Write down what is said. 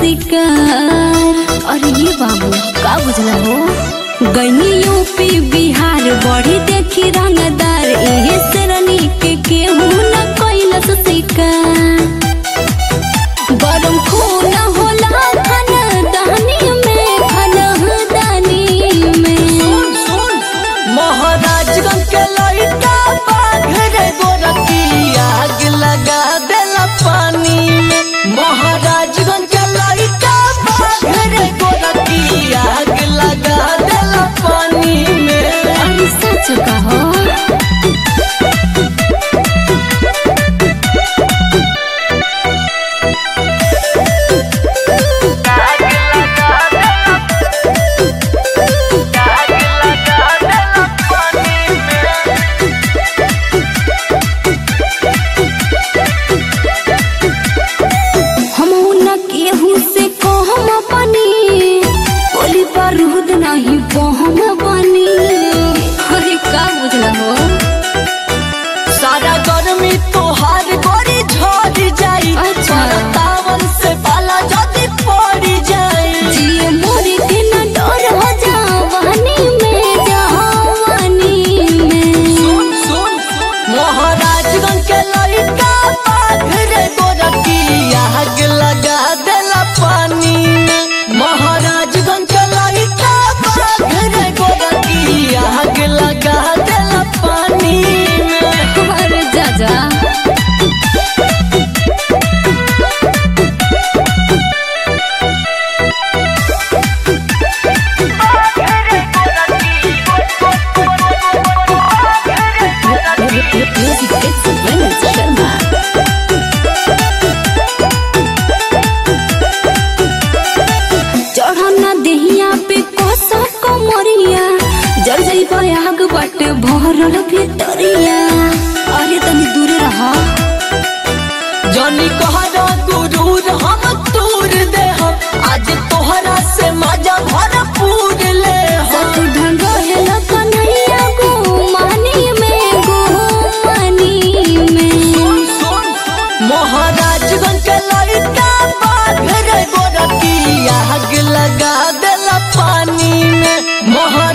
शिकार अरे ये बाबू का बुझला हो गईनी यूपी बिहार बड़ी देखी रंगदार एहे सरनी के केहू न कैलस शिकार गरम खून होला खन दहनी में खन दानी में महाराजगंज के लड़का बाघ रे गोरखी आग लगा देला पानी में महाराजगंज के लड़का बाघ रे गोरखी आग लगा देला पानी में अरे सच कहो हम न केहू से कहम बनी बोली बारूद नहीं बहम बनी अरे का बुझला हो सारा गर्मी तोहार गोरी झड़ जाई अच्छा। तावन से बाला जदी पड़ जाई जिए मोरी के न डर हो जावानी में जवानी में सुन सुन महाराजगंज के लड़का बाघ रे गोरखी आग लगा देला पानी में महाराजगंज के लड़का बाघ रे गोरखी आग लगा देला पानी में अरे जा जा Music it's a Venus Sharma. चढ़ना देहिया पे कोसा कमरिया जल जई आग बट भरल भितरिया अरे तनी दूर रहा जनी कहरा गुरूर हम तूर दे हम आज तोहरा से मजा भरपूर ले हम सत ढंग हेला कन्हैया गो मानी में गो मानी में महाराजगंज के लड़का बाघ रे गोरखी आग लगा देला पानी में महा